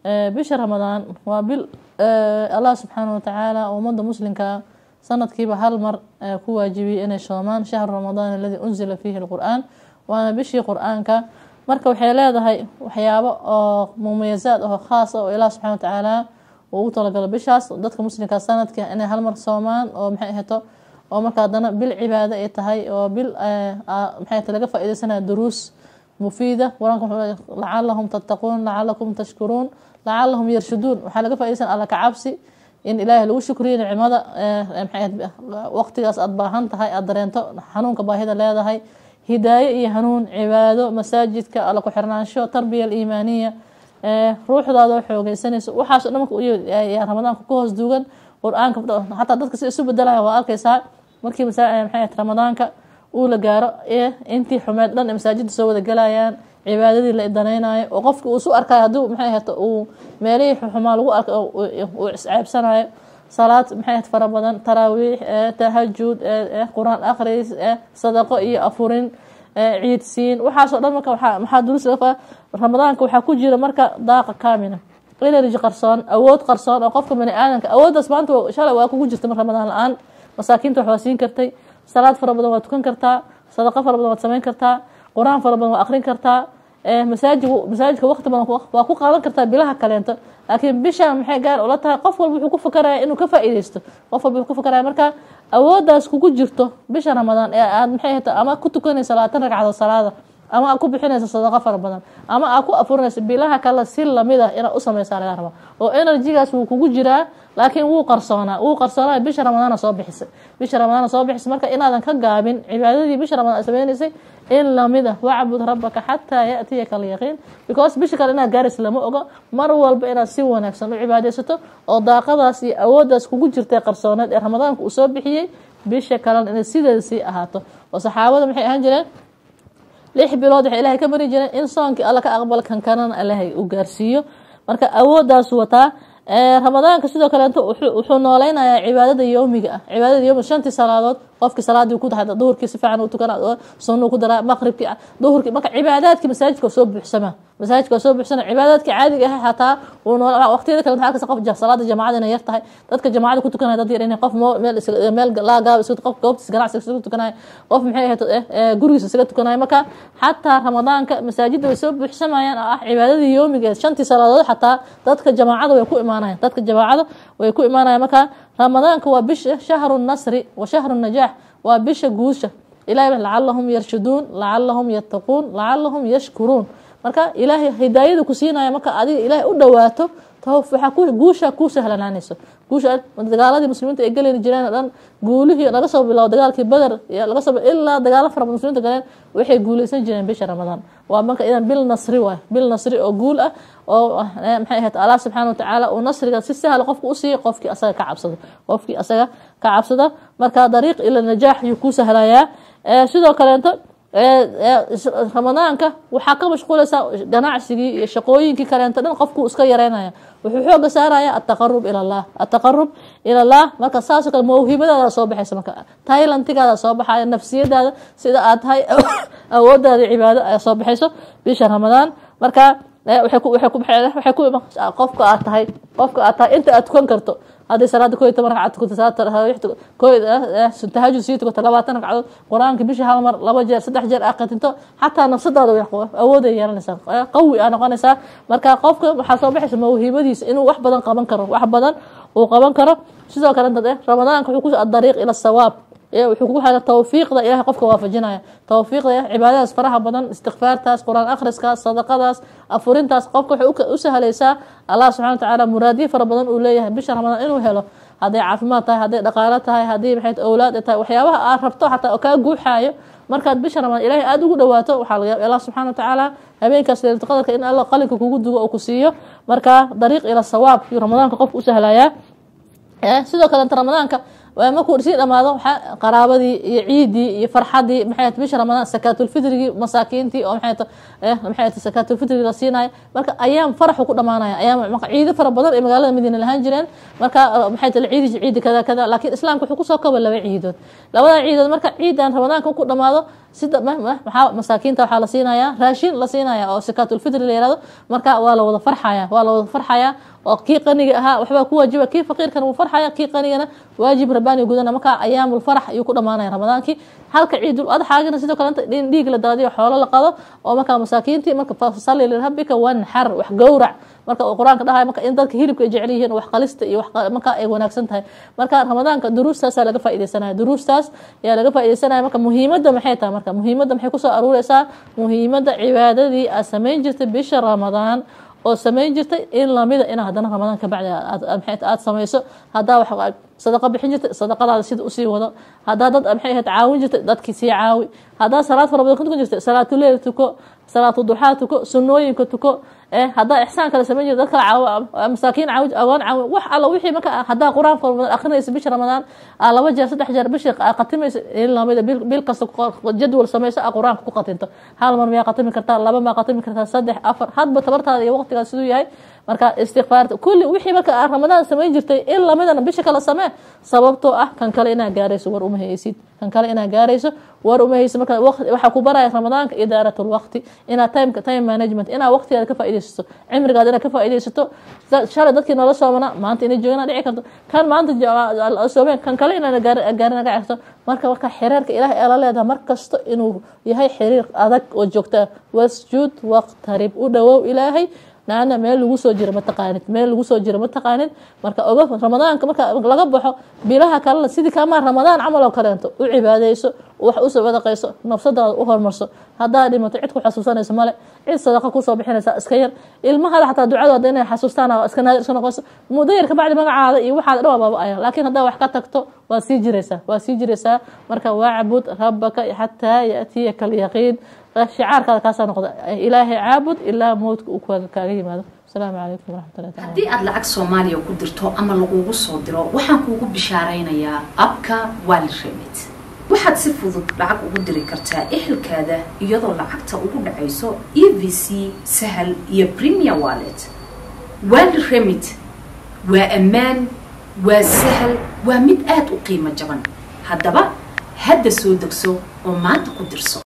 bisha ramadaan waa bil allah subxaana watacaala ummadda muslimka sanadkiiba hal mar ku waajibiyey inay soomaan shahru ramadaan aladii unzila fiihi lqur-aan waana bishii qur-aanka marka waxay leedahay waxyaabo oo mumayasaad oo khaas oo ilaah subxana watacaala uu ugu talagalo bishaas dadka muslimka sanadka inay hal mar soomaan oo maxay ahato oo marka haddana bil cibaado ay tahay oo bil maxay ahato laga faa-ideysanaya duruus mufiida qur-aanka wuxuu lacalahum tattaquun lacalakum tashkuruun lacalahum yarshuduun waxaa laga faa-ideysan alla ka cabsi in ilaahay lagu shukriyo nicmada waqtigaas aada baahan tahay aada dareento xanuunka baahida leedahay hidaayo iyo hanuun cibaado masaajidka alla ku xirnaansho tarbiya aliimaaniya ruuxdaada xoogeysanayso waxaaso dhan marka ramadaanka ku hoos duugan qur-aanka xataa dadka si isu bedelaya waa arkeysaa markii maxay ramadaanka uu la gaaro intii xumeed dhan masaajida soo wada galayaan cibaadadii la danaynayo oo qofki uu isu arkayo haddii maxay ahata uu meelihii xumaa lagu arka uu isceebsanayo salaad maxay ahayd fara badan taraawiix tahajud qur-aan akhris sadaqo iyo afurin ciidsiin waxaasoo dhan marka maxaa duruus ramadaanka waxaa ku jira marka daaqa kaamina energy qarsoon awood qarsoon oo qofka bani aadamka awooddaas maanta shalay waa kugu jirta ramadaan la-aan masaakiinta wax waa siin kartay salaad fara badan waa tukan kartaa sadaqo fara badan waad samayn kartaa qur-aan fara badan waa akrin kartaa masaajid masaajidka waqti badan waa ku qaadan kartaa bilaha kaleento laakiin bishaan maxay gaar ula tahay qof walba wuxuu ku fakaraya inuu ka faa-iideysto qof walba wuxuu ku fakaraya marka awooddaas kugu jirto bisha ramadaan ee aad maxay hata ama ku tukanaysa labaatan ragcadood salaada ama aad ku bixinaysa sadaqo fara badan ama aad ku afurinaysa bilaha kale si lamid ah inaad u sameysaa laga raba oo enerjigaas wuu kugu jiraa laakiin wuu qarsoonaa wuu qarsoonaa bisha ramadaana soo bixisay bisha ramadaana soo bixisay marka inaadan ka gaabin cibaadadii bisha ramadaan ay sameynaysay in lamid ah wacbud rabaka xataa yaatiyaka alyaqiin because bisha kale inaad gaaraysa lama ogo mar walba inaad si wanaagsan u cibaadeysato oo daaqadaas iyo awooddaas kugu jirtay qarsooneed ee ramadaanka uu soo bixiyey bisha kalena inay sideeda sii ahaato oo saxaabada maxay ahaan jireen lix bilood waxay ilahay ka mari jireen in soonkii alla ka aqbal kan kanana ilahay u gaarsiiyo marka awoodaasu wataa ramadaanka sidoo kaleeto wuxuu nooleynayaa cibaadada yoomiga ah cibaadada yoomiga shantii salaadood qofkii salaadii ku tahay duhurkii si fiican u tukana sunuu ku daraa maqribkii duhurkii marka cibaadaadkii masaajidka soo buuxsama masaajidka soo buuxsana cibaadaadkii caadiga ah xataa uu nool waqtiyada kale waxaa arkaysa qof salaada jamaacada inay yar tahay dadka jamaacada ku tukanaya dad yar inay qof meel meel laagaaba isu qof goobtiis ganacsiga isugu tukanaya qof maxay ahayd gurigiisa isaga tukanaya marka xataa ramadaanka masaajidda way soo buuxsamayaan oo ah cibaadadii yoomigeed shantii salaadood xataa dadka jamaacada way ku imaanayaan dadka jamaacada way ku imaanayaan marka ramadaanka waa bisha shahru nasri wa shahru najaax waa bisha guusha ilahay lacalahum yarshuduun lacalahum yattaquun lacalahum yashkuruun marka ilaahay hidaayada ku siinaya marka adiga ilaahay u dhawaato waxaa guusha kuu sahlanaanayso guusha dagaaladii muslimiinta ay geli jireen dhan guulihii laga soo bilaabo dagaalkii beder laga soo ilaa dagaalo fara badan muslimiinta galeen waxay guuleysan jireen bisha ramadaan waa marka idan bil nasri waay bil nasri oo guul ah oo maxay ahayd allah subxaana watacaala uu nasriga si sahla qofka u siiyo qofkii asaga ka cabsado qofkii asaga ka cabsada marka dariiq ila najaax ayuu kuu sahlayaa sidoo kaleeto ramadaanka waxaa ka mashquulaysaa ganacsigii iyo shaqooyinkii kaleento dhan qofkuu iska yareynaya wuxuu xooga saaraya ataqarub ila llah ataqarub ila llah marka saasoo kale mawhibadaada soo baxaysa marka tailantigaada soo baxaya nafsiyadaada sida aad tahay awoodaada cibaado ay soo baxayso bisha ramadaan marka qofka aad tahay qofka aad tahay inta aad tukan karto haddii salaada ko iyo toban ragcad tukato salaad taraawiix ko tahajud sii tukato labaatan ragcadood qur-aanka bisha hal mar laba jeer saddex jeer aa qatinto xataa nafsadaada awooday yeelanaysaa qawi aa noqonaysaa marka qofka waxaa soo baxaysa mawhibadiisa inuu wax badan qaban karo wax badan uu qaban karo sidoo kale dad ramadaanka wuxuu ku adariiq ila sawaab wuxuu kugu xira tawfiiqda ilahay qofka waafajinaya tawfiiqda cibaadadaas faraha badan istikfaartaas qur-aan akhriskaas sadaqadaas afurintaas qofka waxay u sahlaysaa allah subxana watacaala muraadiye fara badan uu leeyahay bisha ramadaan inuu helo hadday caafimaad tahay hadday dhaqaalo tahay haddii maxay owlaad tahay waxyaabaha aad rabto xataa oo kaa guuxaayo markaad bisha ramadaan ilahay aada ugu dhawaato waxaa laga yaaba allah subxana watacaala habeenkaas leylatu qadarka in alla qalinka kugu dugo oo ku siiyo marka dariiq ila sawaab yuu ramadaanka qofka u sahlayaa sidoo kalenta ramadaanka markuu sii dhamaado qaraabadii iyo ciidii iyo farxadii maxay bisha ramadaan sakaatulfitrigii masaakiintii oo maxay sakaatulfitrigii la siinaya marka ayaam faraxu ku dhamaanaya ayaam ciido fara badan ee magaalada madiina lahaan jireen marka maxay tale ciidi ciidi kada kada laakiin islaamka wuxuu kusoo kaba laba ciidood labada ciidood marka ciidan ramadaanka ku dhamaado sida maxaa masaakiinta waxaa la siinayaa raashin la siinaya oo sakaatulfitri la yihahdo marka waa la wada farxaya waa la wada farxaya oo kii qaniga ahaa waxbaa ku waajiba kii faqiirkana wuu farxaya kii qanigana waajib rabbaani gudana marka ayaamul farax ayuu ku dhamaanaya ramadaankii halka ciidul adxaagana sidoo kale in dhiig la daadiyo xoolo la qado oo markaa masaakiintii marka fasalli lirabbika wanxar wax gowrac marka uu qur-aanka dhahay marka in dadka hilibka ay jecel yihiin wax qalista iyo marka ay wanaagsan tahay marka ramadaanka duruustaasaa laga faaideysanaya duruustaas ayaa laga faaideysanaya marka muhiimadda maxay tahay marka muhiimadda maxay kusoo aruureysaa muhiimadda cibaadadii aad samayn jirtay bisha ramadaan oo samayn jirtay in lamida in haddana ramadaan ka bacdi aad samayso hadaa wax sadaqa bixin jirtay sadaqadaada sida usii wado hadaa dad maxay ahayd caawin jirtay dadkii sii caawi hadaa salaad fara badan ku tukan jirtay salaatuleyl tuko salaatuduxaa tuko sunooyinka tuko hadaa ixsaan kale samayn jirta dad kale caaw masaakiin caawi agoon caawi wax alla wixii marka hadaa qur-aan fara badan akrinaysa bisha ramadaan laba jeer saddex jeer bishi qatimaysa in lamida bil kasta jadwal samayso a qur-aanka ku qatinto hal mar miyaa qatimi kartaa laba maa qatimi kartaa saddex afar hadba tabartaada iyo waqtigaas siduu yahay marka istikfaarta kulli wixii marka ramadaan samayn jirtay in lamidana bisha kale samee sababtoo ah kan kale inaa gaarayso war uma haysid kan kale inaa gaarayso war uma haysid marka waxaa ku baraya ramadaanka idaarat lwaqti inaa timeka time management inaa waqtigaada ka faaideysato cimrigaada inaad ka faaideysato shalay dadkii noola soomana maanta inay joogaan dhici karto kan maanta soomeen kan kale inaa gaarin naga certo marka marka xiriirka ilaah ee la leedaha mar kasto inuu yahay xiriir adag oo joogta wasjuud waqtarib u dhawow ilaahay laana meel lagu soo jiro mataqaanid meel lagu soo jiro mataqaanid marka oga ramadaanka marka laga baxo bilaha kalena sidii kamaa ramadaan camal oo kaleento u cibaadeyso wax u sadaqayso nafsadaada u horumarso haddaa dhimato cid ku xasuusanayso male cid sadaqa kusoo bixinaysa iska yar ilmahada xataa ducadooda inay xasuustaan iska naadir iska noqonayso muddo yar kabacdi magacaada iyo waxaad dhan waa baaba-aya laakiin haddaa wax ka tagto waa sii jiraysaa waa sii jiraysaa marka wacbud rabbaka xataa yaatiyaka alyaqiin shicaarkaada kaasaa noqda ilaahay caabud ilaa mowdka uu kaaga yimaado asalaamu calaykum waraxmatullahi taala haddii aad lacag soomaaliya ku dirto ama lagugu soo diro waxaan kuugu bishaaraynayaa abka wali remit waxaad si fudud lacag ugu diri kartaa ehelkaada iyadoo lacagta ugu dhacayso e v c sahal iyo premier wallet wali remit waa ammaan waa sahal waa mid aada u qiimo jaban haddaba hadda soo degso oo maanta ku dirso